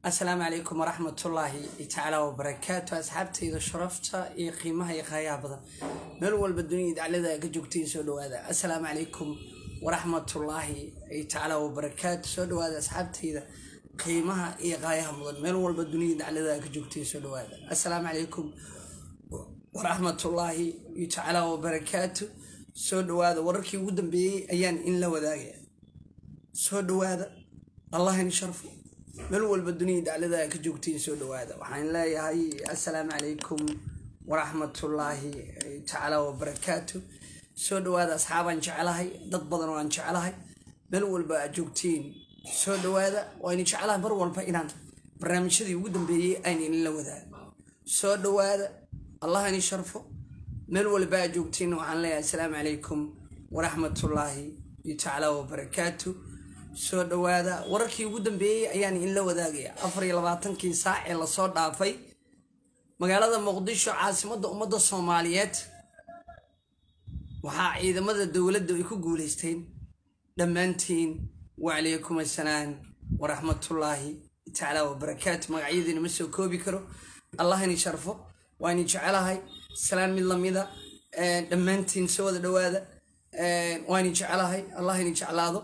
asalaamu calaykum waraxmatullaahi tacaala wabarakaatu asxaabtayda sharafta iyo qiimaha iyo qaayaha badan meel walba dunida daclada ka joogtay soo dhawaada assalaamu calaykum waraxmatullaahi tacaala wabarakaatu soo dhawaada asxaabtayda qiimaha iyo qaayaha mudan meel walba dunida daclada ka joogtay soo dhawaada assalaamu calaykum waraxmatullaahi tacaala wabarakaatu soo dhawaada wararkii ugu dambeeyey ayaan in la wadaagaya soo dhawaada allah in sharfo meel walba dunida daclada ka joogtiin soo dhawaada waxaan leeyahay assalaamu calaykum waraxmatullaahi tacaala wabarakaatu soo dhawaada asxaabaan jecelahay dad badan oo aan jecelahay meel walba aad joogtiin soo dhawaada waaynu jecelahay mar walba inaan barnaamijyadii ugu dambeeyey aynu inla wadaago soo dhawaada allah ini sharfo meel walba aad joogtiin waxaan leeyahay assalaamu calaykum waraxmatullaahi tacaala wabarakaatu soo dhawaada wararkii ugu dambeeyey ayaan inla wadaagaya afar iyo labaatankii saac ee lasoo dhaafay magaalada muqdisho caasimadda ummadda soomaaliyeed waxaa ciidamada dowladda ay ku guuleysteen dhammaantiin wacalaykum assalaam waraxmatullaahi tacaala wabarakaatu magacyadiina ma soo koobi karo allah ini sharfo waa ini jecelahay salaan mid lamida dhammaantiin soo wada dhawaada waa ini jecelahay allah ini jeclaado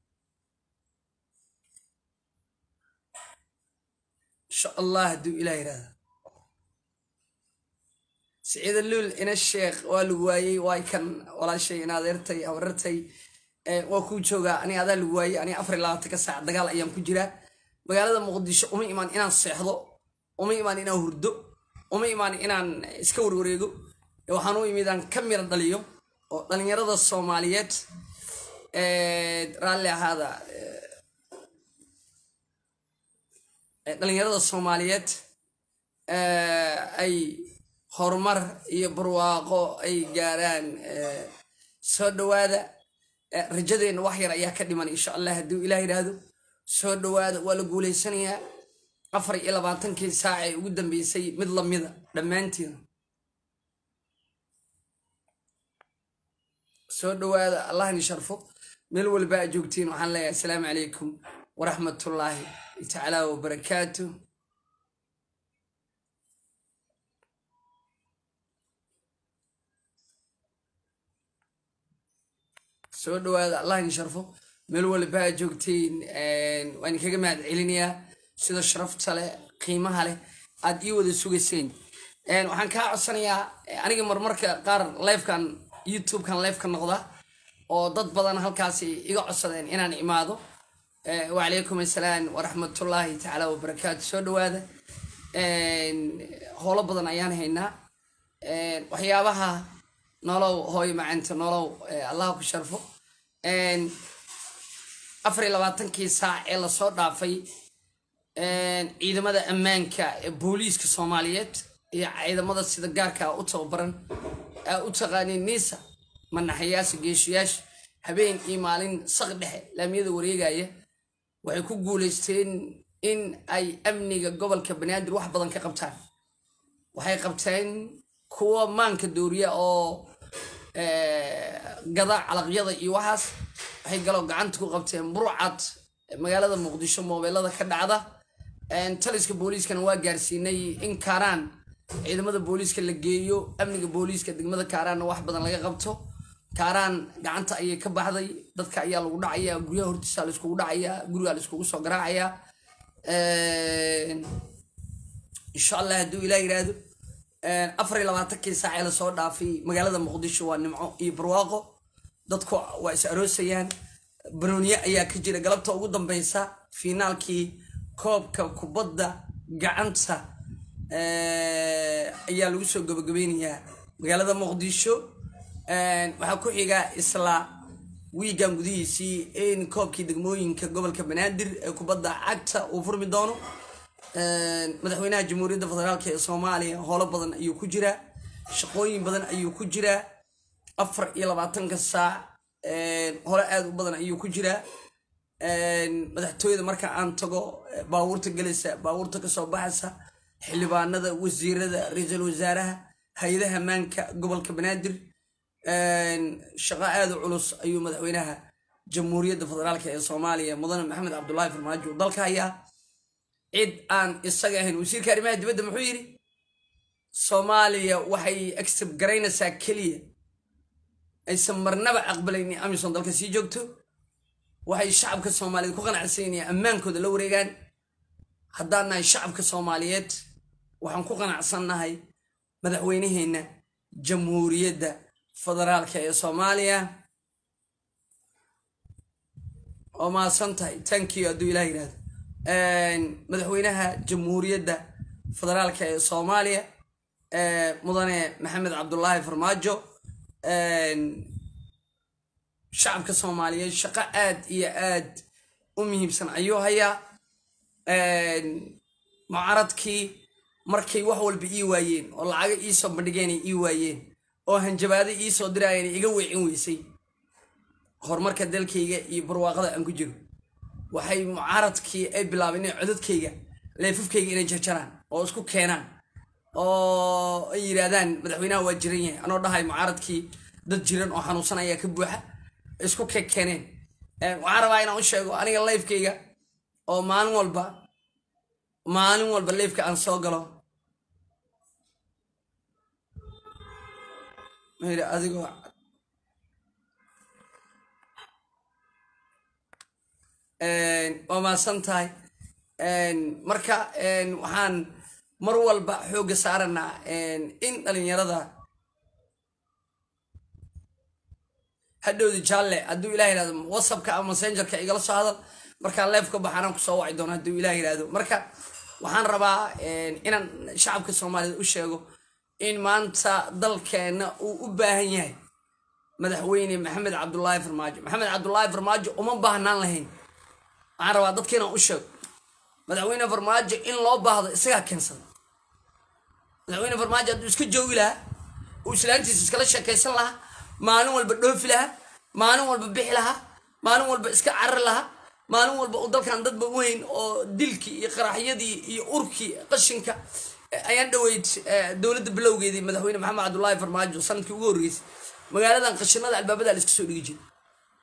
insha allah hadduu ilah yidhaahda siciida luul ina sheekh waa lagu waayey waay kan walaashay in adeertay habarartay waa kuu joogaa ani adaa lagu waayey ani afar iyo labaatanka saac dagaal ayaan ku jiraa magaalada muqdisho uma imaan inaan seexdo uma imaan inaan hurdo uma imaan inaan iska warwareego waxaan u imid aan ka mira dhaliyo oo dhalinyarada soomaaliyeed raalli ahaada dhalinyarada soomaaliyeed ay horumar iyo barwaaqo ay gaaraan soo dhawaada rajadeenna wax yar ayaa ka dhiman insha allah hadduu ilah yidhaahdo soo dhawaada waa la guuleysanayaa afar iyo labaatankii saac ee ugu dambeysay mid lamida dhammaantiin soo dhawaada allahni sharfo meel walba aad joogtiin waxaan leeyahay assalaamu calaykum waraxmatullaahi tacaala wabarakaatu soo dhawaada allah in sharfo meel walba aad joogtiin waan kaga mahad celinayaa sida sharafta leh qiimaha leh aad ii wada sugayseen waxaan kaa codsanayaa aniga marmarka qaar lifekan youtubekan lifeka noqda oo dad badan halkaasi iga codsadeen inaan imaado wacalaykum assalaam waraxmatullaahi tacaala wabarakaatu soo dhawaada howlo badan ayaan haynaa waxyaabaha nolow hooyo macanta nolow allah ku sharfo afar iyo labaatankii saac ee lasoo dhaafay ciidamada ammaanka ee booliiska soomaaliyeed iyo ciidamada sida gaarka u tababaran u taqaaniin niisa manaxayaasha geeshiyaasha habeen iyo maalin saq dhexe laamiyada wareegaya waxay ku guuleysteen in ay amniga gobolka banaadir wax badan ka qabtaan waxay qabteen kuwa maanka dooriya oo gada calaqyada iyo waxaas waxay galoo gacanta ku qabteen burcad magaalada muqdisho moobeelada ka dhacda taliska booliiskana waa gaarsiinay in kaaraan ciidamada booliiska la geeyo amniga booliiska degmada kaaraanna wax badan laga qabto kaaraan gacanta ayay ka baxday dadka ayaa lagu dhacayaa guryaha hortiisa laiskugu dhacayaa gurigaa laiskugu soo garaacayaa insha allah hadduu ilah yidhaahdo afar iyo labaatankii saacee lasoo dhaafay magaalada muqdisho waa nimco iyo barwaaqo dadku waa is aroosayaan barooniye ayaa ka jira galabta ugu dambeysa fiinaalkii koobka kubadda gacanta ayaa lagu soo gabagabeynayaa magaalada muqdisho waxaa ku xiga isla wiigan gudihiisii in koobkii degmooyinka gobolka banaadir ee kubadda cagta uu furmi doono madaxweynaha jamhuuriyadda federaalk ee soomaaliya howlo badan ayuu ku jiraa shaqooyin badan ayuu ku jiraa afar iyo labaatanka saac hole aada u badan ayuu ku jiraa madaxtooyada marka aan tago baabuurta gelaysa baabuurta kasoo baxaysa xildhibaanada wasiirada ra-iisul wasaaraha hay-adaha maanka gobolka banaadir shaqo aada u culus ayuu madaxweynaha jamhuuriyadda federaalk ee soomaaliya mudane maxamed cabdulaahi farmaajo dalka hayaa cid aan isaga ahayn wasiirka arrimaha dibadda muxuu yidhi soomaaliya waxay accept garaynaysaa keliya aysan marnaba aqbalaynin amison dalka sii joogto waxay shacabka soomaaliyeed ku qanacsan yihiin ammaankooda la wareegaan haddaan nahay shacabka soomaaliyeed waxaan ku qanacsannahay madaxweyneheenna jamhuuriyadda federaalka ee soomaaliya oo mahadsan tahay tankiyo hadduu ilah yidhahdo madaxweynaha jamhuuriyadda federaalka ee soomaaliya mudane maxamed cabdulaahi farmaajo shacabka soomaaliyeed shaqo aad iyo aad u muhiimsan ayuu hayaa mucaradkii markay wax walba ii waayeen oo lacaga iisoo bandhigeenay ii waayeen oo hanjabaado iisoo diraayeen iga weecin weysay horumarka dalkayga iyo barwaaqada aan ku jiro waxay mucaaradkii ay bilaabeen inay codadkayga leefafkayga inay jarjaraan oo isku keenaan oo ay yidhaahdaan madaxweynaha waa jiran yahay anoo dhahay mucaaradkii dad jiran oo xanuunsan ayaa ka buuxa isku ke keeneen waxaan rabaa inaan u sheego aniga leefkayga oo maalin walba maalin walba leefka aan soo galo mayri adigoo waa maasan tahay marka waxaan mar walba xoogga saaranaa in dhalinyarada hadhowdi jaalle hadduu ilah yihahdo whatsappka ama messengerka igala soo hadal markaan leefka baxaanaan kusoo waci doono hadduu ilah yihahdo marka waxaan rabaa inaan shacabka soomaaliyeed u sheego in maanta dalkeenna uu u baahan yahay madaxweyne maxamed cabdulaahi farmaajo maxamed cabdulaahi farmaajo uma baahnaan lahayn waxaan rabaa dadka inaan u sheego madaxweyne farmaajo in loo baahdo isagaa keensada madaxweyne farmaajo hadduu iska joogi lahaa uu islaantiisa iskala sheekaysan lahaa maalin walba dhoofi lahaa maalin walba bixi lahaa maalin walba iska carari lahaa maalin walba uu dalkan dadba weyn oo dilkii iyo qaraxyadii iyo urkii qashinka ayaan dhaweyd dowladda bilowgeedii madaxweyne maxamed cabdulaahi farmaajo sanadkii ugu horreysay magaaladan qashinada albaabada la iska soo dhigi jiray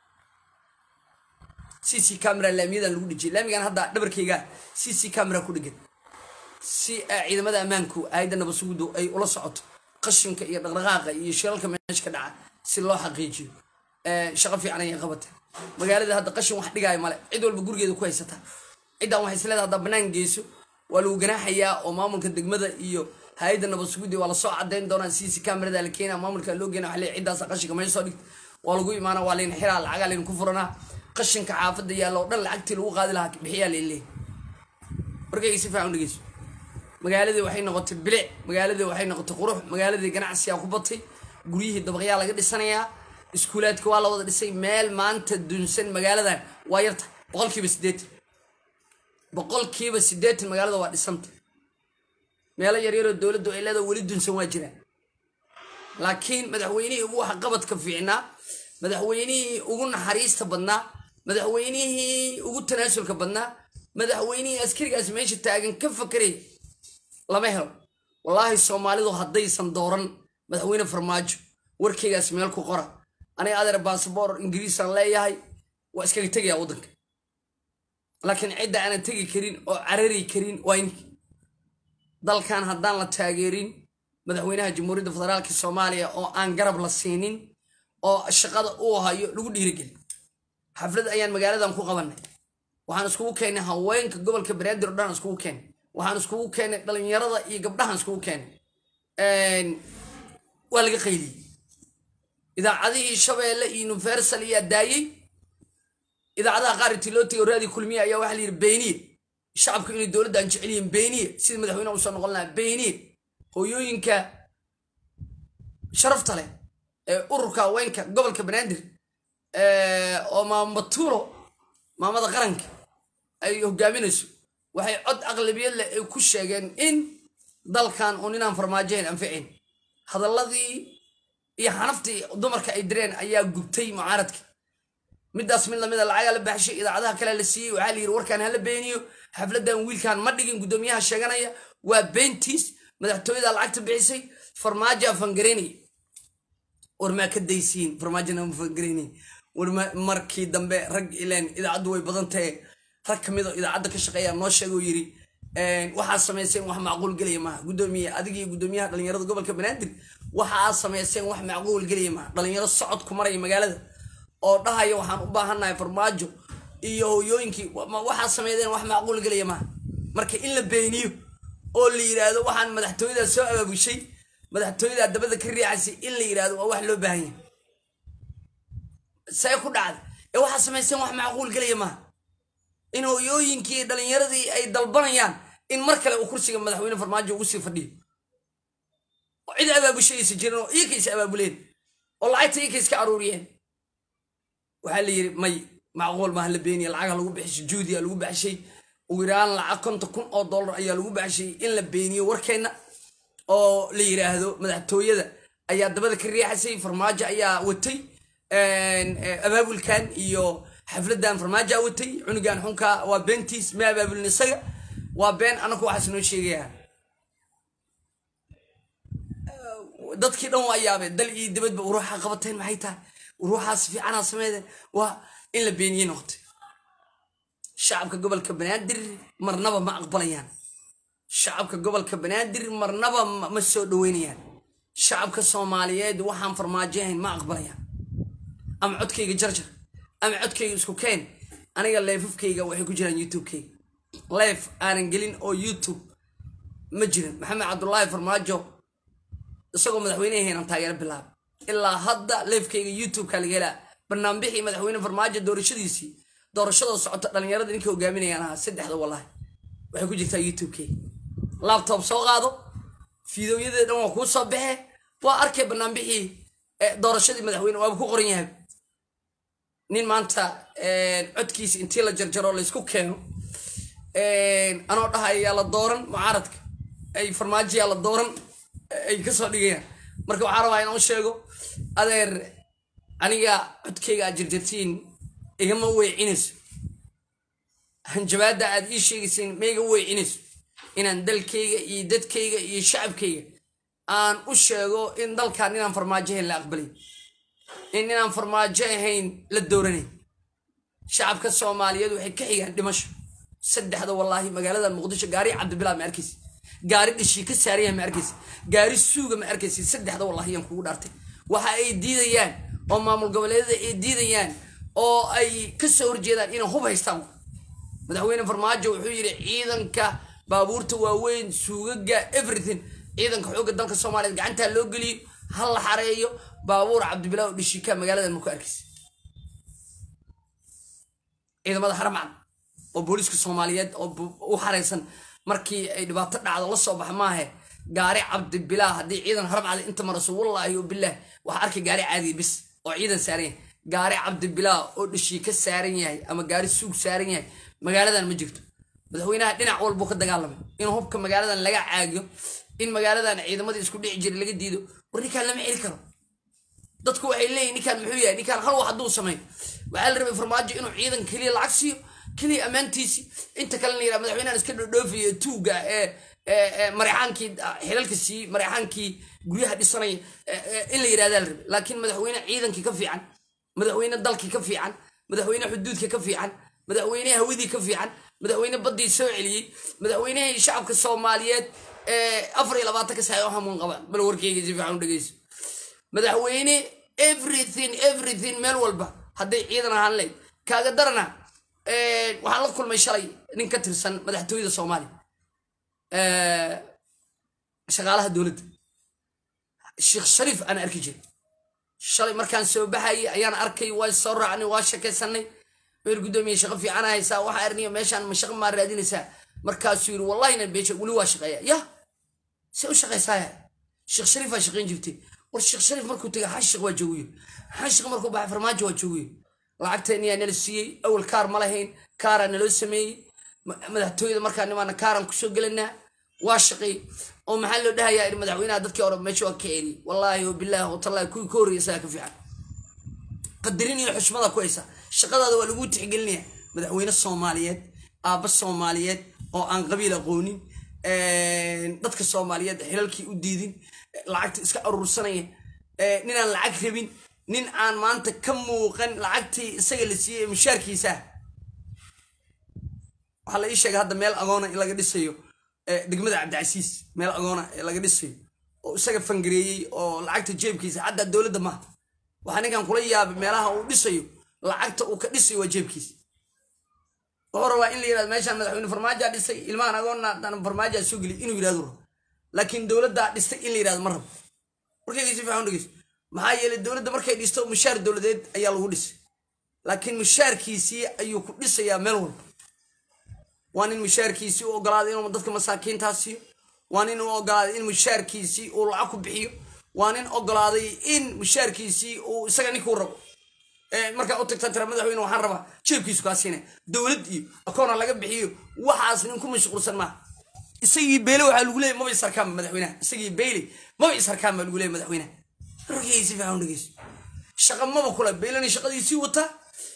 c c camera laamiyadan lagu dhijiyay laamigan hadda dhabarkayga c c camera ku dhegan si ciidamada ammaanku aayadda nabasugudu ay ula socoto qashinka iyo dhaqdhaqaaqa iyo shilalka meesha ka dhaca si loo xaqiijiyo shaqo fiican ayay qabateen magaalada hadda qashin wax dhigaayo male cid walba gurigeeda ku haysataa ciddan waxay isleedahay haddaa bannaan geyso waa lagu ganaaxayaa oo maamulka degmada iyo hay-adda nabasugudi waa lasoo cadeyn doonaa c c camerada la keena maamulka loo geena waa ciddaas qashinka meesha soo dhigta waa lagu imaana waa layn xiraa lacagaa layn ku furanaa qashinka xaafadda yaalla oo dhan lacagtii lagu qaadi lahaa bixiyaa layn leeyahy markayga si fiican u dhegeyso magaaladii waxay noqotay bilic magaaladii waxay noqotay qurux magaaladii ganacsiyaa ku batay guryihii dabaqyaa laga dhisanayaa iskuulaadka waa la wada dhisay meel maanta dunsan magaaladan waa yarta boqolkiiba siddeetan boqolkiiba siddeetan magaalada waa dhisanta meelo yaryaroo dowladdu ay leedaha weli dunsan waa jiraan laakiin madaxweynihii ugu waxqabadka fiicnaa madaxweynihii ugu naxariista badnaa madaxweynihii ugu tanaasulka badnaa madaxweynihii askarigaas meesha taagan ka fakaraya lama helo wallaahi soomaalidu haddaysan dooran madaxweyne farmaajo warkaygaas meel ku qora aniga adeer basaboor ingiriisaan leeyahay waa iskaga tegayaa waddanka laakiin cidda aanan tegi karin oo carari karin waa inki dalkan haddaan la taageerin madaxweynaha jamhuuriyadda federaalka soomaaliya oo aan garab la siinin oo shaqada uu hayo lagu dhiirigeli xaflad ayaan magaaladan ku qabanay waxaan iskugu keennay haweenka gobolka banaadir o dhan iskugu keennay waxaan iskugu keennay dhalinyarada iyo gabdhahan iskugu keennay waa laga qayliyey idaacadihii shabeelle iyo universal ayaa daayey idaacadaha qaar intii loo tegay raadi kulmiye ayaa waxaa la yidhi beeniye shacabku inay dowladda aan jecel yihiin beeniye sida madaxweynaha usoo noqon lahaa beeniye hooyooyinka sharafta leh ee ururka haweenka gobolka banaadir oo maamatuuro maamada qaranka ay hogaaminayso waxay cod aqlabiyad leh ay ku sheegeen in dalkan uun inaan farmaajohayn anficayn hadalladii iyo xanaftii dumarka ay direen ayaa gubtay mucaaradka midaas mid lamida lacagaa la baxshay idaacadaha kale la siiyey waxaa la yidhi warkaan hala beeniyo xafladan wiilkan ma dhigin guddoomiyaha sheeganaya waa beentiis madaxtooyada lacagta bixisay farmaajoa fangareynaya war maa ka daysiin farmaajona ma fangareynay war markii dambe rag ileen idaacaddu way badan tahe rag ka midoo idaacadda ka shaqeeya noo sheegoo yidhi waxaad samayseen wax macquul gelaya maaha gudoomiye adiga iyo gudoomiyaha dhalinyarada gobolka banaadir waxaad samayseen wax macquul gelaya maaha dhalinyaro socod ku maraya magaalada oo dhahaya waxaan u baahannahay farmaajo iyo hooyooyinkii waxaad sameydeen wax macquul gelaya maaha marka in la beeniyo oo la yidhaahdo waxaan madaxtooyadaa soo abaabushay madaxtooyadaa dabada ka riixaysay in la yidhaahdo waa wax loo baahan yahay see ku dhacda ee waxaad samayseen wax macquul gelaya maaha in hooyooyinkii dhalinyaradii ay dalbanayaan in mar kale uu kursiga madaxweyne farmaajo ugu sii fadhiyo oo cid abaabushay aysa jirin oo iyaka is abaabuleen oo lacagta iyaka iska aruuriyeen waxaa la yidhi may macquul maaha la beeniya lacagha lagu bixishay juudiya lagu baxshay ugu yaraan lacag konton kun oo dollar ayaa lagu baxshay in la beeniyo warkeenna oo la yidhaahdo madaxtooyada ayaa dabada ka riixaysay farmaajo ayaa watay abaabulkan iyo xafladan farmaajoa watay cunugan xunka waa beentiis ma abaabulin isaga waa been anaku waxaas noo sheegaya dadkii dhan waa yaabeen dal iyo dibadba uruuxa qabateen maxay tahay uruuxaas fiicanaa sameydeen waa in la beeniyey noqotay shacabka gobolka banaadir marnaba ma aqbalayaan shacabka gobolka banaadir marnaba ma soo dhaweynayaan shacabka soomaaliyeed waxaan farmaajo ahayn ma aqbalayaan ama codkayga jarjar ama codkayga isku keen aniga leefafkayga waxay ku jiraan youtubekayga leef aanan gelin oo youtube ma jirin maxamed cabdulaahi farmaajo isagoo madaxweyne ahaynan taageero bilaaba ilaa hadda leefkayga youtubeka laga helaa banaanbixii madaxweyne farmaajo doorashadiisii doorashadoo socota dhalinyarada ninka hogaaminayaan ahaa saddexda wallahi waxay ku jirtaa youtubekayga labtob soo qaado fiidooyadee dhan waa kuu soo baxe waa arkay banaanbixii doorashadii madaxweyne waaba ku qoran yahay nin maanta codkiisa intii la jarjaro laysku keeno anoo dhahay yaa la dooran mucaaradka ay farmaajoyaa la dooran ay kasoo dhigayaan marka waxaa rabaa inaan u sheego adeer aniga codkayga aad jarjartiin igama weecinayso hanjabaadda aad ii sheegaysiin ma iga weecinayso inaan dalkayga iyo dadkayga iyo shacabkayga aan u sheego in dalkan inaan farmaajo ahayn la aqbalay in inaan farmaajo ahayn la dooranay shacabka soomaaliyeed waxay ka xigaan dhimasho saddexda wallaahi magaalada muqdisho gaari cabdibilaa ma arkaysa gaari dhishii ka saaraya ma arkaysa gaari suuga ma arkaysa saddexda wallaahi yaan kugu dhaartay waxa ay diidayaan oo maamul goboleedyada ay diidayaan oo ay ka soo horjeedaan inay hub haystaan madaxweyne farmaajo wuxuu yidhi ciidanka baabuurta waaweyn suugaga everything ciidanka xoogga dalka soomaaliyeed gacantaa loo geliyo ha la xareeyo baabuur cabdibilaa oo dhishika magaalada ma ku arkaysa ciidamada haramcad oo booliiska soomaaliyeed oo u xaraysan markii ay dhibaato dhacdo la soo baxa maahe gaari cabdibilaa haddii ciidan haramcada inta maraso wallaahi o bilaah waxaa arkay gaari caadiya bis oo ciidan saaran yahay gaari cabdibilaa oo dhishii ka saaran yahay ama gaari suug saaran yahay magaaladan ma jirto madaxweynaha dhinac walbuu ka dagaalamay in hubka magaaladan laga caagiyo in magaaladan ciidamadii isku dhici jiray laga diido war ninkaan lama celi karo dadku waxay leeyihin ninkaan muxuu yahay ninkaan hal wax hadduu sameeyo waxaa la rabay farmaajo inuu ciidan keliya lacag siiyo keliya ammaantiisi inta kalena yidhaha madaxweynahan iska dhodhoofiya tuuga ee marexaankii xilalka siiyey marexaankii guryaha dhisanaya in la yidhahdaa la rabay laakiin madaxweyne ciidankii ka fiican madaxweyne dalkii ka fiican madaxweyne xuduudka ka fiican madaxweyne hawadii ka fiican madaxweyne baddii soo celiyey madaxweynehii shacabka soomaaliyeed afar iyo labaatanka saay oo hamuun qabaan bal warkeyga si fiican u dhegeyso madaxweyne everything everything meel walba hadday ciidan ahaan layd kaaga darana waxaan la kulmay shalay nin ka tirsan madaxtooyada soomaaliya shaqaalaha dowladda sheekh shariif aan arki jiray shalay markaan soo baxayay ayaan arkay waa soo raacnay waa shakaysanay weer guddoomiye shaqo fiican haysaa waxaa arniya meeshaan ma shaqo maa raadinaysaa markaasuu yiri wallahina beesha weli waa shaqeeya ya se u shaqaysaaya sheekh shariifaa shaqayn jirtay war sheekh shariif markuu tegay xashiq waa joogiyo xashiq markuu baxay farmaajo waa joogiyo lacagteeniyaa nala siiyey awal kaar ma lahayn kaaraa naloo sameeyey madaxtooyada markaa nimaana kaaraan kusoo gelanaa waa shaqeey oo maxaa loo dhahayaa in madaxweynaha dadkii hore meesha waa ka eri wallaahi o bilaahi watallahi kuwii ka horreeya isagaa ka fiican qadarin iyo xushmada ku haysa shaqadaada waa lagu tixgelinaya madaxweyne soomaaliyeed aabba soomaaliyeed oo aan qabiil aqoonin dadka soomaaliyeed xilalkii u diidin lacagta iska aruursanaya ninaan lacag rabin nin aan maanta ka muuqan lacagtii isaga la siiyey mushaarkiisa waxaa la ii sheegay hadda meel agoona in laga dhisayo degmada cabdicasiis meel agoona ee laga dhisayo oo isaga fangareeyey oo lacagta jeebkiisa xataa dowladda maaha waxaa ninkan kula yaabay meelaha uu dhisayo lacagta uu ka dhisayo waa jeebkiisa wuxuu rabaa in la yirahdo meeshaan madaxweyne farmaajaa dhisay ilmahan agoonna haddana farmaajaa soo geliy inuu yirahdo rabo laakiin dowladdaa dhistay in la yirahdo ma rabo warkayga si fiican dhegeyso maxaa yeelay dowladda markay dhisto mushaar dowladeed ayaa lagu dhisay laakiin mushaarkiisii ayuu ku dhisayaa meel walba waa nin mushaarkiisii u ogolaaday inuu dadka masaakiintaa siiyo waa nin u ogolaaday in mushaarkiisii uu lacag ku bixiyo waa nin ogolaaday in mushaarkiisii uu isaga ninkuu rabo markaa u tagta tira madaxweyne waxaan rabaa jeebkiisu kaa siinaya dowlad iyo akoona laga bixiyo waxaas nin ku mashquulsan maaha isagii beyle waxaa lagu leeyay maba isarkaanba madaxweynaha isagii beyle maba isarkaan baa lagu leeyay madaxweynaha rogayay si fiican dhegeyso shaqa maba kula beylena shaqadiisii wataa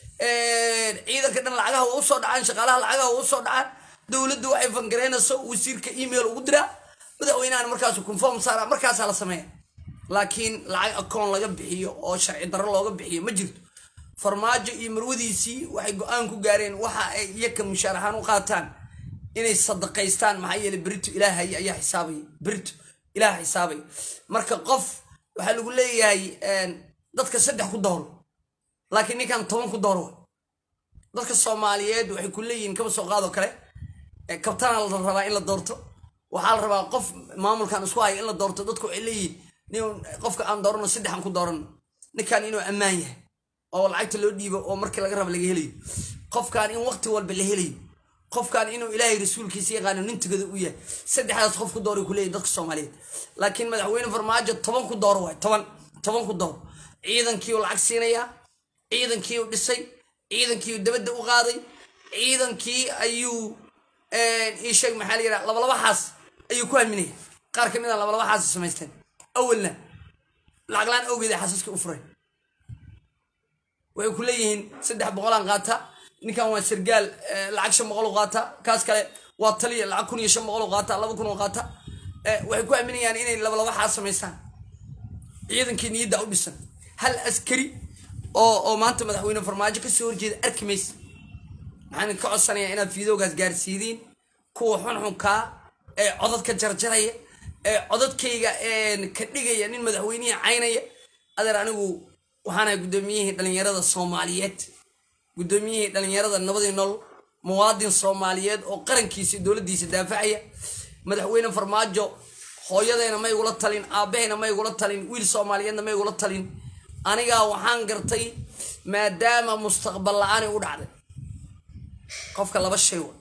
ciidanka dhan lacagaha waa usoo dhacaan shaqaalaha lacagaha waa usoo dhacaan dowladda waxay fangareynayso wasiirka email ugu diraa madaxweynahan markaasu conform saara markaasaa la sameeya laakiin lacag akoon laga bixiyo oo sharci darro looga bixiyo ma jirto farmaajo iyo marwadiisii waxay go-aan ku gaareen waxa ay iyaka mushaar ahaan u qaataan inay sadaqaystaan maxaa yeelay berito ilaahay ayaa xisaabaya berito ilaah xisaabaya marka qof waxaa lagu leeyahay dadka saddex ku dooro laakiin ninkan toban ku dooro dadka soomaaliyeed waxay ku leeyihiin kaba soo qaadoo kale kabtana la rabaa in la doorto waxaa la rabaa qof maamulkan isku haya in la doorto dadku waxay leeyihiin nin qofka aan doorano saddexan ku doorano ninkan inuu ammaan yahay oo lacagta loo dhiibo oo markii laga raba laga helayo qofkan in waqti walba la helayo qofkan inuu ilaahay rasuulkiisa yaqaano nin tugada u yahay saddexdaas qof ku dooray ku leeyihin dadka soomaaliyeed laakiin madaxweyne farmaajo toban ku dooro waay toban toban ku dooro ciidankii uu lacag siinayaa ciidankii uu dhisay ciidankii uu dabadda u qaaday ciidankii ayuu ii sheeg maxaa la yidhaha labalabaxaas ayuu ku haminaya qaar ka mid a labalabaxaas samaysteen awalna lacaglaan awgeeda xasaska u furay waxay ku leeyihiin saddex boqolaan qaata ninkan waa sargaal lacag shan boqol qaata kaas kale waa taliya lacag kun iyo shan boqol qaata laba kun oo qaata waxay ku aaminayaan inay labalabaxaa samaystaan ciidankii niyadda u dhisan hal askari oo oo maanta madaxweyne farmaajo kasoo horjeeda arki maysa maxaan ka codsanayaa inaad fiidoogaas gaarsiidiin kuwa xunxunkaa ee codadka jarjaraya ee codadkayga ka dhigaya nin madaxweynihii caynaya adeer anigu waxaanahay guddoomiyihii dhallinyarada soomaaliyeed guddoomiyihii dhallinyarada nabadii nool muwaadin soomaaliyeed oo qarankiisa dowladdiisa daafacaya madaxweyne farmaajo hooyadeena ma igula talin aabbaheena ma igula talin wiil soomaaliyeedna ma igula talin anigaa waxaan gartay maadaama mustaqbal la-aani u dhacday qofka laba shay wa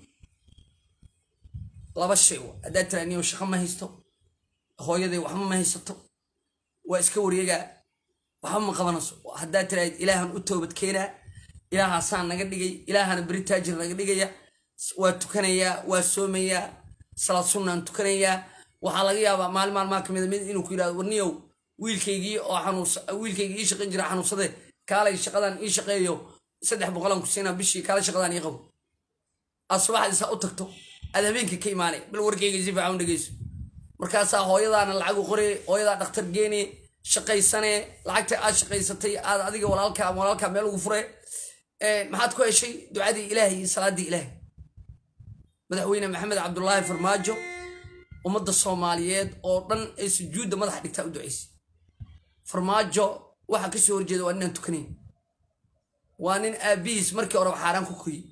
laba shay wa haddaad tiraa niyo shaqo ma haysto hooyaday waxba ma haysato waa iska wareegaa waxba ma qabanayso haddaad tiraahid ilaahan u toobad keenaa ilaahaasaan naga dhigay ilaahana beri taajir naga dhigaya waa tukanayaa waa soomayaa salaad sunnaan tukanayaa waxaa laga yaabaa maalin maalmaa kamida mid inuu ku yidhahdo warniyow wiilkaygii oo xanuus wiilkaygii ii shaqayn jira xanuunsade kaalay shaqadan ii shaqeeyo saddex boqolan ku siinaa bishii kaala shaqadan ii qabo aad subaxdii saa u tagto aad habeenkii ka imaanay bal warkayga si fiican u dhegeyso markaasaa hooyadaana lacagu qoree hooyadaa dhakhtar geene shaqaysane lacagta aad shaqaysatay aad adiga walaalka ama walaalka meel ugu fure maxaad ku heshay ducadii ilaahay iyo salaadii ilaahay madaxweyne maxamed cabdulaahi farmaajo ummadda soomaaliyeed oo dhan ee sujuudda madaxa dhigtaa u ducaysay farmaajo waxa ka soo horjeeda waa ninaan tukanayn waa nin aabihiis markii horeba xaaraan ku koyey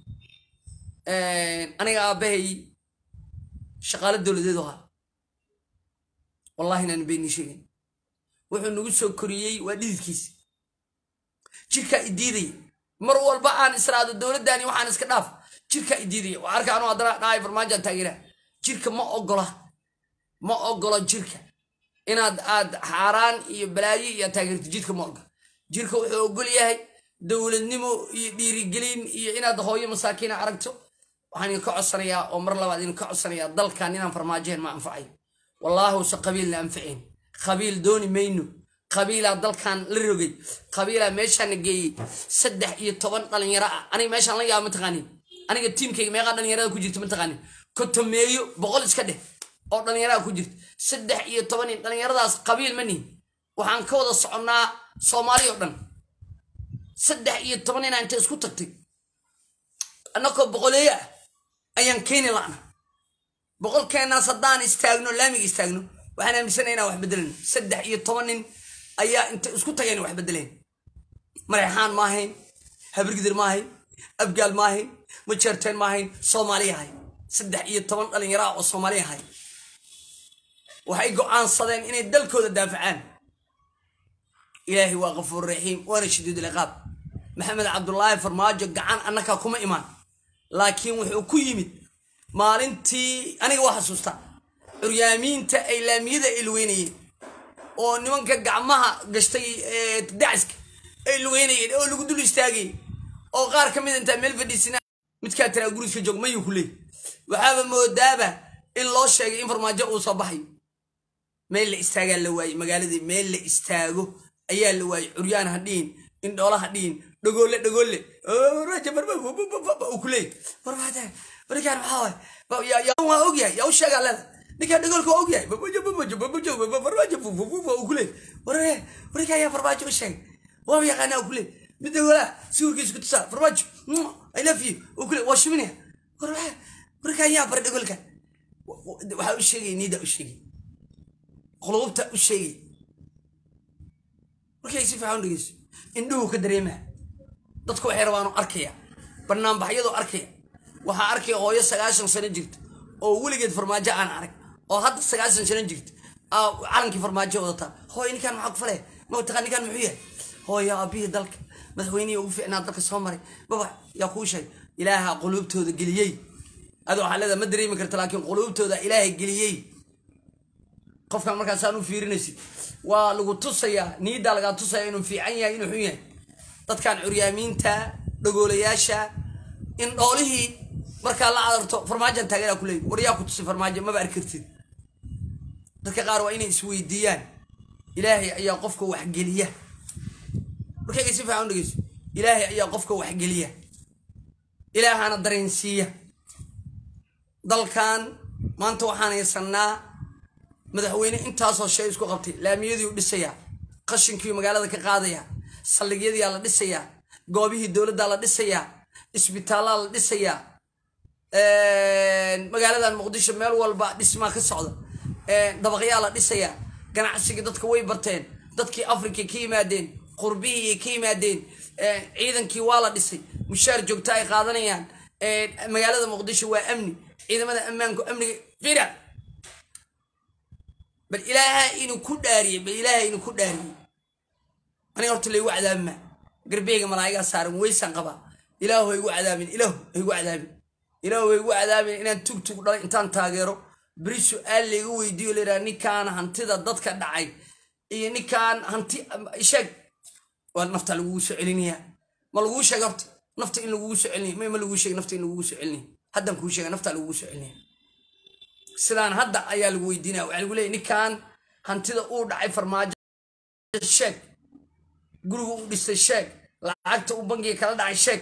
aniga aabbahay shaqaalo dowladeedu ahaa wallahi inaan beenii sheegayn wuxuu nagu soo koriyey waa dhididkiisa jirkaa idiidaya mar walba aan israado dowladdaani waxaan iska dhaaf jirkaa idiidaya waa arka anuu haddana dhahay farmaajaan taageera jirka ma ogola ma ogolo jirka inaad aad xaaraan iyo balaayo iyo taageerto jidka ma ogola jirka wuxuu ogol yahay dowladnimo iyo dhiirigelin iyo inaad hooyo masaakiina aragto waxaan idinka codsanayaa oo mar labaad idinka codsanayaa dalkan inaan farmaajehen ma anfacayo wallaahuse qabiilna anfacayn qabiil dooni mayno qabiilaa dalkan la rogay qabiilaa meeshaana geeyey saddex iyo toban dhalinyaro ah aniga meeshaan la yaaba mataqaanin aniga tiimkayga meeqaa dhalinyarada ku jirta mataqaanin kotomeeyo boqol iska dheh oo dhalinyarada ku jirta saddex iyo toban dhalinyaradaas qabiil ma nihin waxaan ka wada soconnaa soomaali oo dhan saddex iyo toban inaa inta isku tagtay annakoo boqoleeyo ah ayaan keeni la'na boqolkeenaas haddaan istaagno laamiga istaagno waxaan aaminsana inaan wax bedelayno saddex iyo toban nin ayaa inta isku tagayna wax bedeleen mareexaan ma ahayn habargidir ma ahayn abgaal ma ahayn majeerteen ma ahayn soomaaliya ahay saddex iyo toban dhalinyaro ah oo soomaaliya ahay waxay go'aansadeen inay dalkooda daafacaan ilaahay waa kafuur raxiim waana shadiid liqaab maxamed cabdulaahi farmaajo gacan annakaa kuma imaan laakiin wuxuu ku yimid maalintii aniga waa xasuusta curyaamiinta ay laamiyada ay lugeynayeen oo nimanka gacmaha gashtay daciska ay lugeynayeen oo lagu dul istaagayay oo qaar ka mid intaa meel fadhiisina midkaa tiraa guriska joog mayuu ku leey waxaaba moodaaba in loo sheegay in farmaajo uu soo baxayo meel la istaagaa la waayey magaaladii meel la istaago ayaa la waayey curyaan ha dhihin indhoola ha dhihin dhagoole dhagoole uu ku leey warkaan maxaa waay waa ogyahay yaa u sheegaa leeda ninkaa dhagoolka waa ogyahay uu ku leey warkaan yaa farmaajo u sheegay waaba yaqaanaa uu ku leey mid dhagoolaa sawirkiisa ku tusaa farmaajo i love you uu ku leey waa shiminaya warkaan yaa bar dhagoolka waxaa u sheegay niida u sheegay qulubta u sheegay markay si fiican u dhegeyso indhuhu ka dareemaa dadku waxay rabaanu arkaya banaanbaxyadoo arkaya waxaa arkaya hooyo sagaashan sano jirta oo weligeed farmaajo aan arag oo hadda sagaashan sano jirta calankii farmaajo wadataa hooyo ninkaan maxaa ku falaya mataqaa ninkaan muxuu yahay hooyo aabihii dalka madaxweynihii ugu fiicnaa dalka soo maray baba yaa kuu sheegay ilaaha quluubtooda geliyey adi waxaa leedaha ma dareemi karta laakiin quluubtooda ilaahay geliyey qofkan markaasaan u fiirinaysid waa lagu tusayaa niiddaa lagaa tusaya inuu fiican yahay inuu xun yahay dadkan curyaamiinta dhagoolayaasha in dhoolihii markaa la cadarto farmaajan taageeraa ku leeyay war yaa ku tusay farmaajo maba arki kartid dadka qaar waa inay isweydiiyaan ilaahay ayaa qofka waxgeliya markayga si fiican u dhegeyso ilaahay ayaa qofka waxgeliya ilaahana dareensiiya dalkan maanta waxaan haysanaa madaxweyne intaasoo shay isku qabtay laamiyadiiu dhisayaa qashinkii magaalada ka qaadaya saldhigyadiyaa la dhisayaa goobihii dowladdaa la dhisayaa isbitaallaa la dhisayaa magaaladan muqdisho meel walba dhismaa ka socda dabaqyaa la dhisayaa ganacsigii dadka way barteen dadkii africa ka yimaadeen qurbihii ka yimaadeen ciidankii waa la dhisay mushaar joogta ay qaadanayaan magaalada muqdisho waa amni ciidamada ammaanku amniga fira bal ilaaha inuu ku dhaariyey bal ilaaha inuu ku dhaariyey aniga horta laygu cadaabima garbeyga malaa'igaa saaran weysaan qabaa ilaahu haygu cadaabin ilaahu haygu cadaabin ilaahu haygu cadaabin inaan tug tug dhalay intaan taageero beri su-aal layga weydiiyo layidhaha ninkaan hantida dadka dhacay iyo ninkaan hanti sheeg waa nafta lagugu soo celinayaa ma laguu sheeg horta nafta in lagugu soo celinaya ma laguu sheeg nafta in lagugu soo celinaya haddaan kuu sheega nafta lagugu soo celinaya sidaan hadda ayaa lagu weydiinaya waxaa lagu leeyay ninkan hantida uu dhacay farmaajo sheeg guriga uu dhistay sheeg lacagta uu bangiga kala dhacay sheeg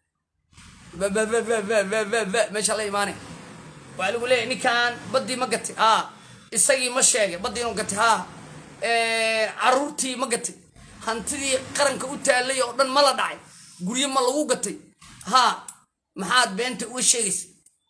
meesha la imaanay waxaa lagu leeyahy ninkan baddii ma gatay haa isagii ma sheegay baddii inuu gatay haa caruurtii ma gatay hantidii qaranka u taallay oo dhan ma la dhacay guryo ma lagu gatay haa maxaad beenta uga sheegaysa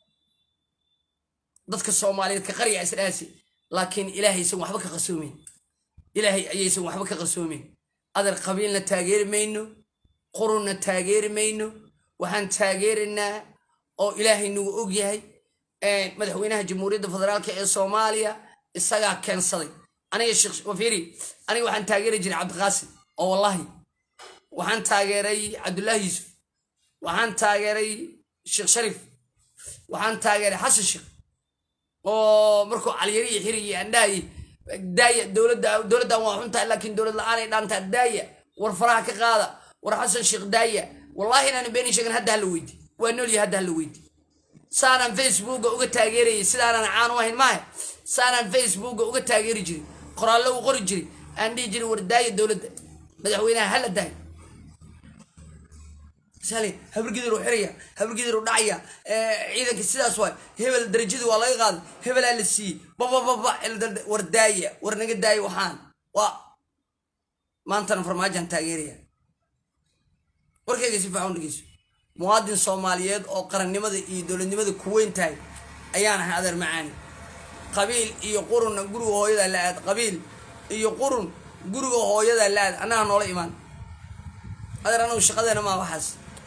dadka soomaaliyeed ka qarya isdhaasi laakiin ilaahaysan waxba ka qasoomeyn ilaahay ayaysan waxba ka qasoomeyn adar qabiilna taageeri mayno qurunna taageeri mayno waxaan taageeraynaa oo ilaahay nagu og yahay madaxweynaha jamhuuriyadda federaalk ee soomaaliya isagaa keensaday aniga sheekh wafiiri aniga waxaan taageeri jiray cabdiqaasim oo wallahi waxaan taageeray cabdullaahi yuusuf waxaan taageeray sheekh shariif waxaan taageeray xasan sheekh oo markuu caliyari iyo xiri iyo andhahay daaya dowladda dowladdan waa xun tahay laakiin dowlad la-aanay dhaantaa daaya war faraha ka qaada war xasan sheekh daaya wallahi inaan beenin sheegan hadda hala weydi waa noolyahay hadda hala weydi saanaan facebooka uga taageerayay sidaanaan caan u ahayn maaha saanaan facebooka uga taageeri jiray qoraallo u qori jiray aan dhihi jiray war daaya dowladda madaxweynaha hala daaya sali habargidir u xiraya habargidir u dhacaya ciidanka sidaas waay hebel darajadii waa laga qaaday hebelaa la siiyey babababa war daaya war naga daaya waxaan waa maantana farmaajan taageeraya warkayga si fiican dhegeyso muwaadin soomaaliyeed oo qarannimada iyo dowladnimada ku weyn tahay ayaan ahay adeer macaani qabiil iyo qurunna guriga hooyadaa la aad qabiil iyo qurun guriga hooyadaa la aad annaga noola imaan adeer anagu shaqadeena maa waxaas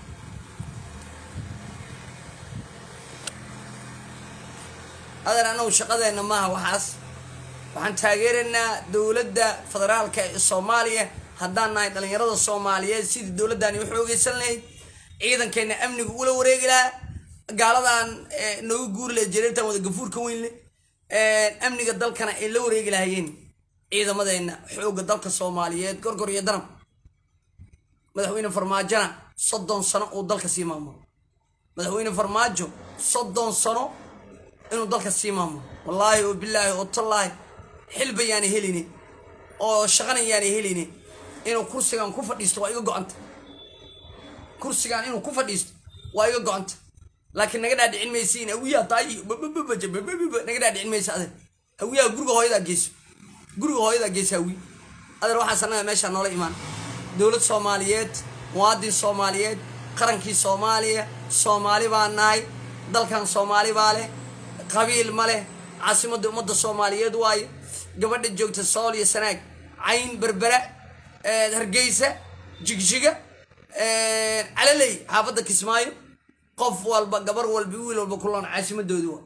adeer anagu shaqadeenna maaha waxaas waxaan taageeraynaa dowladda federaalka ee soomaaliya haddaan nahay dhallinyarada soomaaliyeed sidii dowladdaani u xoogeysan lahayd ciidankeenna amniga ula wareegi lahaa gaaladan nooga guuri lahayd jareertan wada gafuurka weyn leh amniga dalkana ay la wareegi lahayeen ciidamadeenna xoogga dalka soomaaliyeed gorgor iyo danab madaxweyne farmaajona soddon sano uu dalka sii maamulo madaxweyne farmaajo soddon sano inuu dalka sii maamulo wallaahi oo bilaahi oo tallaahi xilba yaana helini oo shaqana yaana helini inuu kursigan ku fadhiisto waa iga go-anta kursigan inuu ku fadhiisto waa iga go-anta laakiin naga dhaadhicin maysiin hawiyaa taay naga dhaadhicin maysa adeer hawiyaha guriga hooyadaa geyso guriga hooyadaa geysa hawi adeer waxaas annaga meeshaa noola imaan dowlad soomaaliyeed muwaadin soomaaliyeed qarankii soomaaliya soomaali baa nahay dalkan soomaali baa leh qabiil ma leh caasimadda ummadda soomaaliyeed waaye gabadha joogta sool iyo sanaag cayn berbera hargeysa jigjiga calaley xaafadda kismaayo qof walba gabar walba wiil walba kuloon caasimadoodi waa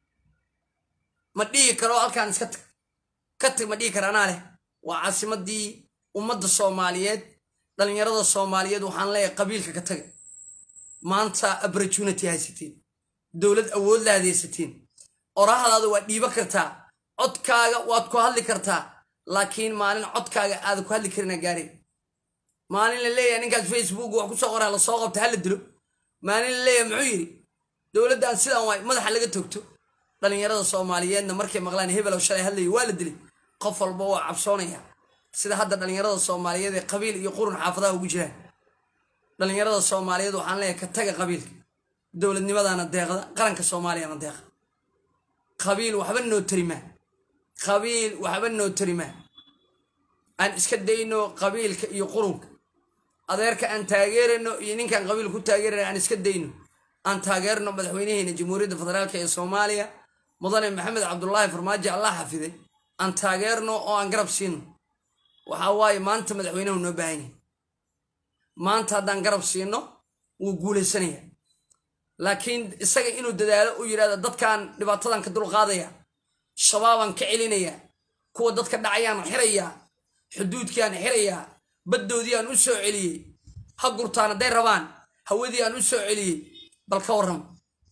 ma dhihi karo halkaan iska tag ka tag ma dhihi kara anaa leh waa caasimadii ummadda soomaaliyeed dhallinyarada soomaaliyeed waxaan leeyahay qabiilka ka taga maanta opportunity haysatiin dowlad awood la hadaysatiin orahdaada waad dhiiba kartaa codkaaga waad ku hadli kartaa laakiin maalin codkaaga aada ku hadli karina gaari maalin la leeyahay ninkaas facebook wax kusoo qoraa lasoo qabta hala dilo maalin la leeyahay muxuu yidhi dowladdan sidaan waay madaxa laga togto dhallinyarada soomaaliyeedna markay maqlaan hebelow shalay hadlaya waa la dilay qof walba waa cabsoonaya sida hadda dhallinyarada soomaaliyeed ee qabiil iyo qurun xaafadaha ugu jiraan dhallinyarada soomaaliyeed waxaan leeyahay ka taga qabiilka dowladnimadana deeqda qaranka soomaaliyana deeqa qabiil waxba noo tarimaa qabiil waxba noo tarimaa aan iska dayno qabiilka iyo qurunka adeerka aan taageerano iyo ninkaan qabiil ku taageerana aan iska dayno aan taageerno madaxweynaheena jamhuuriyadda federaalk ee soomaaliya mudane maxamed cabdulaahi farmaajo allah xafiday aan taageerno oo aan garab siino waxaa waaye maanta madaxweynahu noo baahan yahay maanta haddaan garab siino wuu guulaysanaya laakiin isaga inuu dadaalo u yidhahdo dadkan dhibaatadan ka dulqaadaya shabaabaan ka celinaya kuwa dadka dhacayaan xirayaa xuduudkiaan xirayaa baddoodii aan u soo celiyey ha gurtaan hadday rabaan hawadii aan u soo celiyey bal ka warrama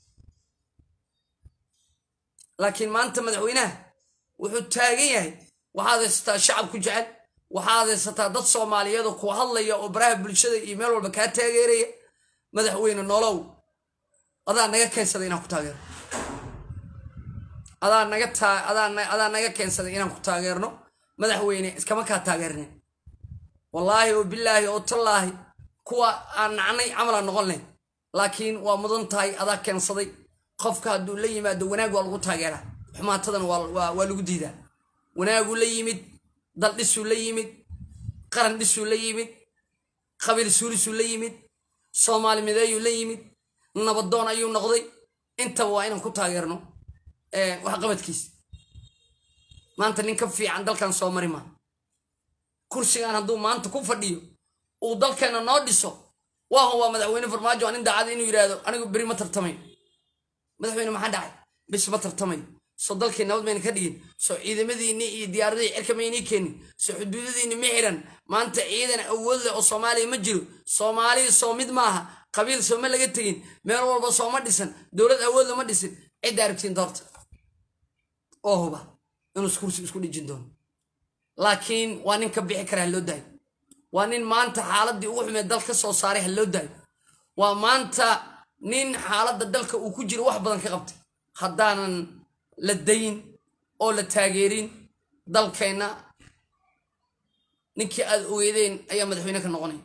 laakiin maanta madaxweynaha wuxuu taagan yahay waxaad haysataa shacab ku jecel waxaad haysataa dad soomaaliyeed oo ku hadlaya oo baraha bulshada iyo meel walba kaa taageeraya madaxweyne nolow adaa naga keensaday inaan ku taageerno adaa naga taa adaa naga keensaday inaan ku taageerno madaxweyne iskama kaa taageerne wallaahi oo bilaahi oo tallaahi kuwa aan nacnay camalaan noqon layn laakiin waa mudan tahay adaa keensaday qofka hadduu la yimaado wanaag waa lagu taageeraa xumaatadana waa lagu diidaa wanaaguu la yimid dal dhisuu la yimid qaran dhisuu la yimid qabiil suurisuu la yimid soomaali mideeyuu la yimid nabadoon ayuu noqday intaba waa inaan ku taageerno waxqabadkiisa maanta nin ka fiican dalkan soo mari maa kursigan hadduu maanta ku fadhiyo uu dalkeena noo dhiso waaho waa madaxweyne farmaajo waa nin daacada inuu yidhaahdo anigu beri ma tartamayo madaxweyne maxaa dhacay bis ma tartamayo soo dalkii nabad mayna ka dhigin soo ciidamadiinni iyo diyaaradihii cirka maynii keenin soo xuduudadiinni ma xiran maanta ciidan awood leh oo soomaaliya ma jiro soomaaliya soo mid maaha qabiil sooma laga tegin meel walba sooma dhisan dowlad awood lama dhisin cidda aragtiin doorta oo huba inuu kursi isku dhijin doono laakiin waa nin ka bixi kara ha loo daayo waa nin maanta xaaladii ugu xumeed dal ka soo saaray ha loo daayo waa maanta nin xaaladda dalka uu ku jiro wax badan ka qabtay haddaanan la dayin oo la taageerin dalkeenna ninkii aad ogeydeen ayaa madaxweyne ka noqonaya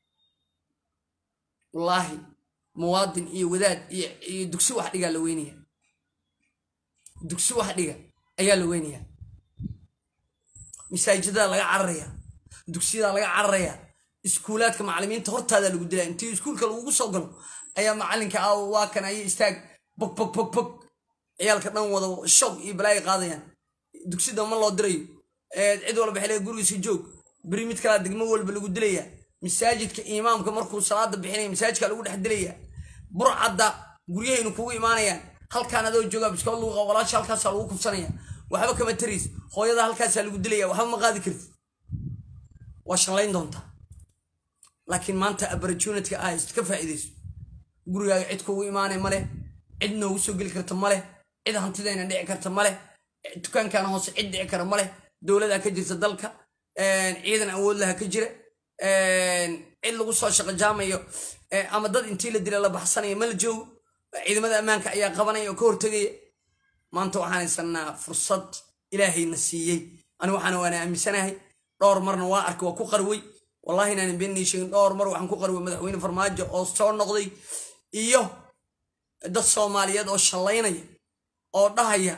wallaahi muwaadin iyo wadaad iyo dugsi wax dhigaa la weynaya dugsi wax dhiga ayaa la weynaya masaajidadaa laga cararaya dugsiyadaa laga cararaya iskuulaadka macalimiinta hortaadaa lagu dilaya intii iskuulka lagugu soo galo ayaa macalinka ah waa kan ayo istaag bog bog bog bog ciyaalka dhan wada shoog iyo balaayo qaadayaan dugsida ma loo dirayo cid walba xilliga gurigiisa joog beri mid kalaa degmo walba lagu dilaya masaajidka imaamka markuu salaada bixinaya masaajidka lagu dhex dilaya burcadda guryahaynu kugu imaanayaan halkaan adoo joogaa biskood lagu qabo walaasha halkaasaa lagu kufsanaya waxba kama tariis hooyada halkaasaa lagu dilaya waxba ma qaadi kartid waa shanlayn doontaa laakiin maanta opportunityga ah ka faa'iidayso gurigaaga cid kugu imaanay male cid noogu soo geli karta male cid hantidayna dhici karta male dukaankan hoose cid dhici kara male dowladaa ka jirta dalka ciidan awood laha ka jira cid lagu soo shaqo jaamayo ama dad intii la dila la baxsanaya ma la joogo ciidamada ammaanka ayaa qabanaya oo ka hortegaya maanta waxaan haysanaa fursad ilaahayna siiyey anigu waxaana waana aaminsanahay dhowr marna waa arkay waa ku qarwey wallahi inaanan beenii sheegin dhowr mar waxaan ku qarwey madaxweyne farmaajo oo soo noqday iyo dad soomaaliyeed oo shallaynaya oo dhahaya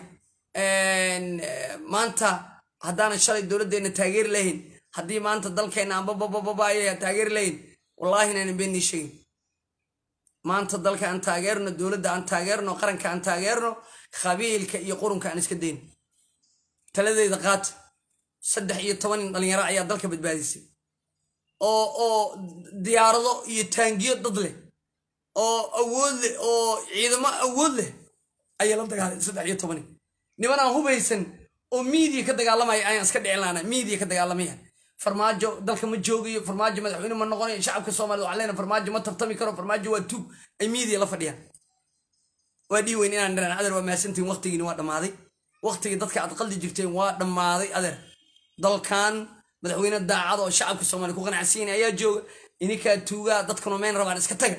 maanta haddaanan shalay dowladdeena taageeri lahayn haddii maanta dalkeenna aan bababababaya taageeri lahayn wallaahi inaanan beenii sheegin maanta dalka aan taageerno dowladda aan taageerno qaranka aan taageerno qabiilka iyo qurunka aan iska dayno taladeeda qaata saddex iyo toban nin dhalinyaro ayaa dalka badbaadisay oo oo diyaarado iyo taangiyo dad leh oo awood leh oo ciidamo awood leh ayaa la dagaalay saddex iyo toban nin niman aan hubaysan oo miidiya ka dagaalamaya ayaan iska dhicin laana miidiya ka dagaalamaya farmaajo dalka ma joogayo farmaajo madaxweyne ma noqonayo shacabka soomaaliyed waxaan leenahay farmaajo ma tartami karo farmaajo waa tuug ay miidiya la fadhiyaan waa dhii weyn inaan dharan adeer waa mahadsantihin waqtigiini waa dhammaaday waqtigii dadka aad qaldi jirteen waa dhammaaday adeer dalkan madaxweyne daacad oo shacabka soomaaliya ku qanacsiin ayaa jooga ininkaa tuugaa dadkuna meen rabaan iska taga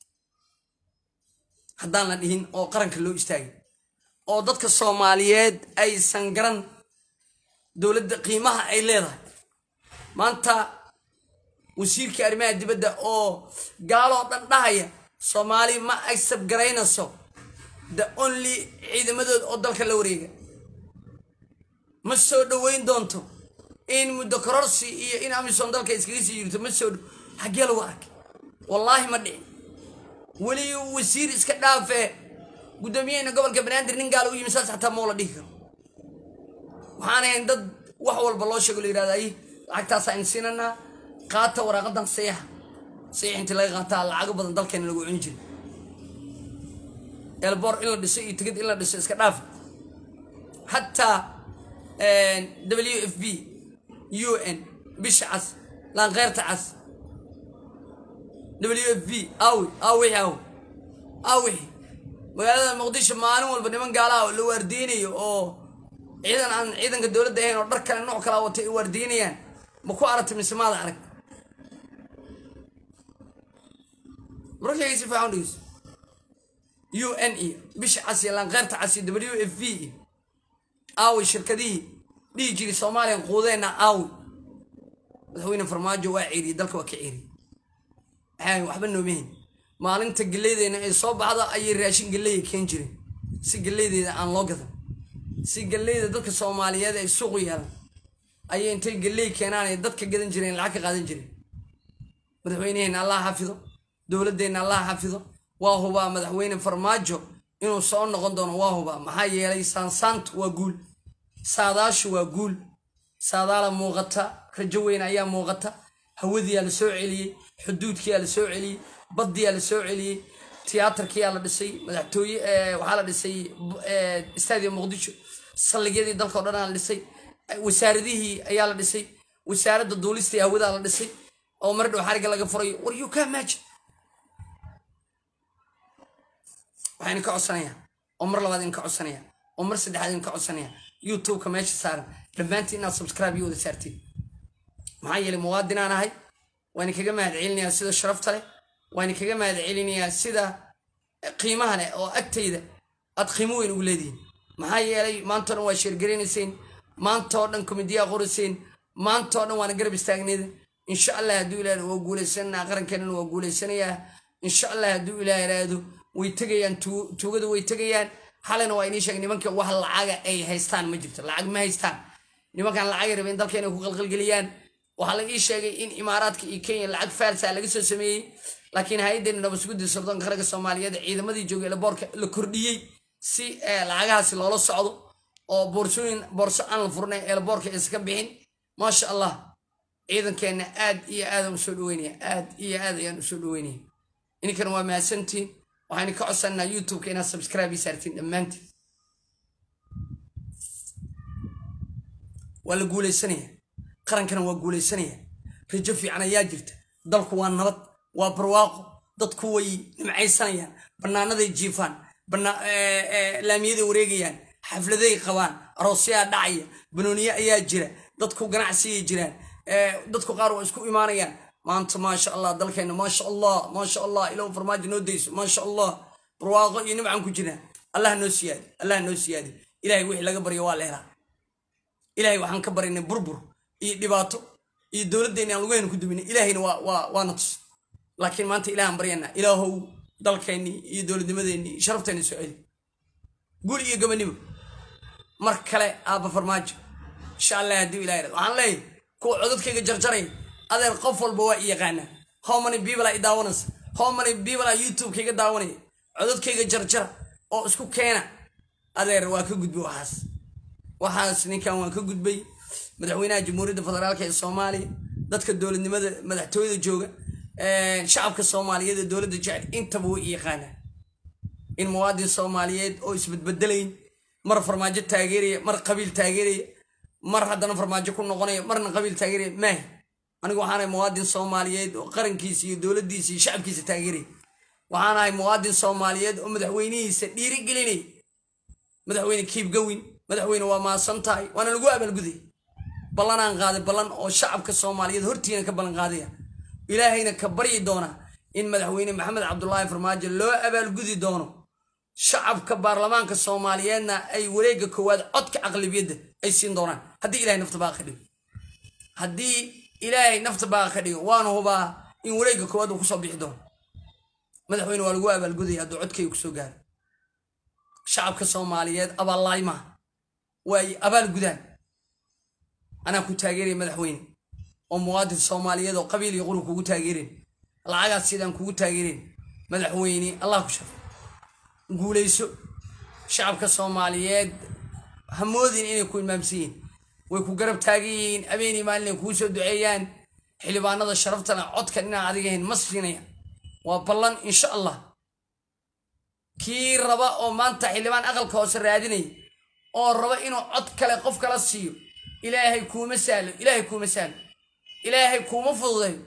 haddaan la dhihin oo qaranka loo istaagay oo dadka soomaaliyeed aysan garan dowladda qiimaha ay leedahay maanta wasiirkii arrimaha dibadda oo gaaloo dhan dhahaya soomaali ma agsab garaynayso the only ciidamadood oo dalka la wareega ma soo dhoweyn doonto in muddo kororsi iyo in amisom dalka iskaga sii jirto ma soo xaggee lagu arkay wallaahi ma dhicin weli wasiir iska dhaafee guddoomiyaheyna gobolka banaadir nin gaala u yimi saas xataa moo la dhihi karo waxaan ahayn dad wax walba loo sheego la yidhahda ay lacagtaasa aynu siinanaa qaata waraaqadan sayaxa sayax intii laga qaataa lacago badan dalkeena lagu cuni jiray elbor in la dhiso iyo tigid in la dhiso iska dhaafa xataa w f b u n bisha cas laanqeyrta cas w f b awi awixi aw awixi magaalada muqdisho maalin walba niman gaalaha oo la waardeynayo oo ciidan aan ciidanka dowladda ahayn oo dhar kale nooc kala watay ay waardeynayaan ma ku aragtay mise maada arag markayga si fiican dhegeyso u n iyo bisha cas iyo laanqeyrta cas iyo w f b iyo aawi shirkadihii dhihi jiri soomaaliyan quudeenna aawi madaxweyne farmaajo waa ceeriyey dalka waa ka ceeriyey maxaa waxba noomahayn maalinta geleydeyna ay soo baxda ayay raashin geleya keen jireen si geleydeeda aan loo gadan si geleyda dadka soomaaliyeed ay suuqu yeelan ayay intay geley keenaan ay dadka gadan jireen lacag ka qaadan jireen madaxweyneheenna allah xafido dowladeenna allah xafido waa hubaa madaxweyne farmaajo inuu soo noqon doono waa hubaa maxaa yeelay saansaantu waa guul saadaashu waa guul saadaala muuqata rajo weyn ayaa muuqata hawadiyaa la soo celiyey xuduudkiyaa la soo celiyey baddiyaa la soo celiyey tiyaatarkiyaa la dhisay madaxtooye waxaa la dhisay stadium muqdisho saldhigyadii dalka o dhan la dhisay wasaaradihii ayaa la dhisay wasaaradda duulista iyo hawadaa la dhisay oo mar dhow xariga laga furayo war you can imagine waxayna ka codsanayaa oo mar labaad in ka codsanaya oo mar saddexaad in ka codsanaya youtubeka meesha saaran dhammaantiin inaad subscribe iyo wada saartiin maxaa yeelay muwaadinaan ahay waan kaga mahad celinayaa sida sharafta leh waan kaga mahad celinayaa sida qiimaha leh oo agtayda aad qiimo weyn ugu leedihiin maxaa yeelay maantao dhan waa sheergaraynayseen maantao dhan komediyaa qorayseen maantao dhan waana garab istaagneeda insha allah hadduu ilaah waa guuleysanaa qarankeenana waa guuleysanayaa insha allah hadduu ilaah iraahdo way tegayaan tuugada way tegayaan xalina waa inii sheegay nimanka wax lacaga ay haystaan ma jirto lacag ma haystaan nimankan lacagay rabeen dalka inay ku qalqalgeliyaan waxaa la ii sheegay in imaaraadka iyo kenya lacag faalsa laga soo sameeyey laakiin hay-addeena nabasgudda sirdoonka qaranka soomaaliyeed ciidamadii joogay laboorka la kordhiyey si lacagahaasi loola socdo oo boorsooyin boorso aan la furnay ee laboorka iska bixin maasha allah ciidankeenna aad iyo aadaan usoo dhaweynaya aad iyo aad ayaan usoo dhaweynaya ininkan waa mahadsantiin waxaynu ka codsanaa youtubeka inaad subscribe ii saartiin dhammaantiin waa la guuleysanaya qarankana waa guuleysanaya rajo fiican ayaa jirta dalku waa nabad waa barwaaqo dadku way nimcaysanayaan bannaanaday jiifaan laamiyaday wareegayaan xafladay qabaan aroosyaa dhacaya banooniye ayaa jira dadku ganacsigay jiraan dadku qaar waa isku imaanayaan maanta maasha allah dalkeenna maasha allah maasha allah ilow farmaajo noo dayso maasha allah barwaaqo iyo nimcan ku jiraan allah noo siyaadi allah noo siyaadi ilahay wixii laga baryo waa la helaa ilahay waxaan ka barinay burbur iyo dhibaato iyo dowladdeena aan lugahayna ku duminay ilaahayna waana tus laakiin maanta ilahan baryanaa ilaahow dalkeennii iyo dowladnimadeennii sharafteena soo celi gul iyo gabanimo mar kale aabba farmaajo insha allah haddii ilahay rad waxaan leeyahay kuwa codadkayga jarjaray adeer qof walba waa i yaqaanaa how many people i daawanaysa how many people a youtube-kayga daawanaya codadkayga jarjara oo isku keena adeer waa ka gudbay waxaas waxaas ninkan waan ka gudbay madaxweynaha jamhuuriyadda federaalk ee soomaaliya dadka dowladnimada madaxtooyada jooga shacabka soomaaliyeed ee dowladda jecel intaba way i yaqaanaa in muwaadin soomaaliyeed oo isbedbedelayn mar farmaajo taageeraya mar qabiil taageeraya mar haddana farmaajo ku noqonaya marna qabiil taageeraya maahi anigu waxaanahay muwaadin soomaaliyeed oo qarankiisa iyo dowladdiisa iyo shacabkiisa taageeraya waxaanahay muwaadin soomaaliyeed oo madaxweynihiisa dhiirigelinaya madaxweyne kiib gawin madaxweyne waa maasan tahay waana lagu abaalguday ballanaan qaaday ballan oo shacabka soomaaliyeed hortiina ka ballan qaadaya ilaahayna ka baryi doona in madaxweyne maxamed cabdulaahi farmaajo loo abaalgudi doono shacabka baarlamaanka soomaaliyeedna ay wareegga koowaad codka aqlabiyadda ay siin doonaan haddii ilahay nafta baa ka dhigo haddii ilaahay nafta baa ka dhigo waana hubaa in wareegga koowaad uu kusoo bixi doono madaxweyne waa lagu abaalgudaya hadduu codkayga kusoo gaaro shacabka soomaaliyeed abaallaayi maaha waa ay abaal gudaan anaa ku taageeraya madaxweyne oo muwaadin soomaaliyeed oo qabiil iyo qurub kugu taageereen lacagaas sidaan kugu taageereen madaxweyne allah ku shafo guulayso shacabka soomaaliyeed hamoodin inay ku imaamsan yihiin way ku garab taagan yihiin abeenii maalin ay kuu soo duceeyaan xildhibaanada sharaftana codkan inaan adigahayn ma siinaya waa ballan insha allah kii raba oo maanta xildhibaan aqalka hoose raadinaya oo raba inuu cod kale qof kala siiyo ilaahay kuuma sahlo ilaahay kuuma sahlo ilaahay kuuma fududeeyo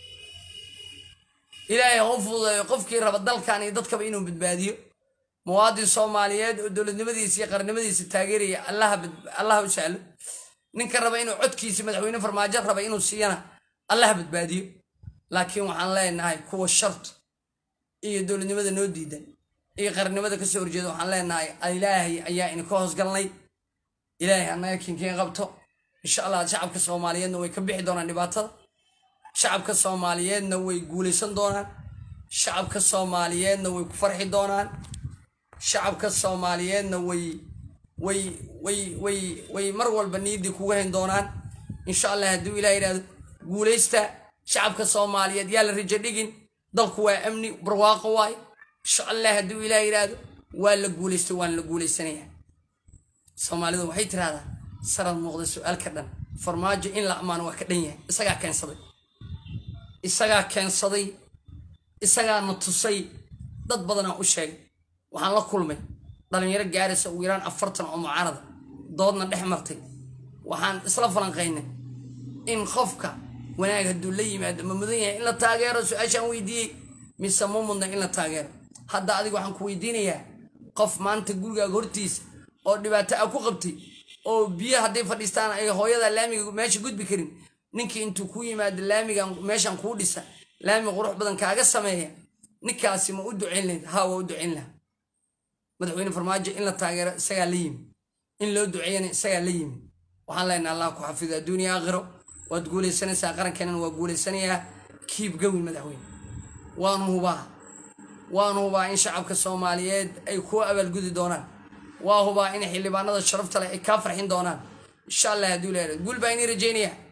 ilaahay hau fududeeyo qofkii raba dalkan iyo dadkaba inuu badbaadiyo muwaadin soomaaliyeed oo dowladnimadiisa iyo qarnimadiisa taageeraya allaha u sahlo ninka raba inuu codkiisa madaxweyne farmaajo raba inuu siiyana allaha badbaadiyo laakiin waxaan leenahay kuwa sharta iyo dowladnimada noo diidan iyo qarnimada kasoo horjeeda waxaan leenahay ilaahay ayaa inaka hoosgalnay ilaahay annaga kinkeen qabto insha allah shacabka soomaaliyeedna way ka bixi doonaan dhibaatada shacabka soomaaliyeedna way guulaysan doonaan shacabka soomaaliyeedna way ku farxi doonaan shacabka soomaaliyeedna way way way way way mar walba niyaddii kugu hayn doonaan insha allah hadduu ilah yidhahdo guulaysta shacabka soomaaliyeed yaa la rajo dhigin dalku waa amni barwaaqo waay insha allah hadduu ilah yidhaahdo waa la guulaystay waan la guulaysanaya soomaalidu waxay tirahdaa sarad muuqda su-aalka dhan farmaajo in la ammaano waa ka dhan yahay isagaa keensaday isagaa keensaday isagaa na tusay dad badanaa u sheegay waxaan la kulmay dhalinyaro gaaraysa ugu yaraan afartan oo mucaarada doodna dhex martay waxaan isla falanqaynay in qofka wanaag hadduu la yimaado ma mudan yahay in la taageero su-aashaan weydiiyey mise ma mudna in la taageero hadda adiga waxaan ku weydiinayaa qof maanta gurigaaga hortiisa oo dhibaato a ku qabtay oo biyo hadday fadhiistaan ay hooyada laamiga meesha gudbi karin ninkii intuu ku yimaado laamigan meeshan kuu dhisa laami qurux badan kaaga sameeya ninkaasi ma u ducayn lahayd haa waa u ducayn laha madaxweyne farmaajo in la taageero isagaa la yimi in loo duceeyana isagaa la yimi waxaan leenaha allah ku xafido adduuniya aakhiro waad guulaysanaysaa qarankeenana waa guulaysanayaa kiib gawin madaxweyne waanu hubaa waanu hubaa in shacabka soomaaliyeed ay kuwa abaalgudi doonaan waa hubaa in xildhibaanada sharafta leh ay kaa farxin doonaan insha allah hadduu leeyahay guul baa inii rajaynaya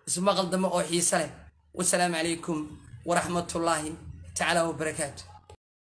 ismaqal dambe oo xiise leh wasalaamu calaykum waraxmatullaahi tacaala wabarakaatu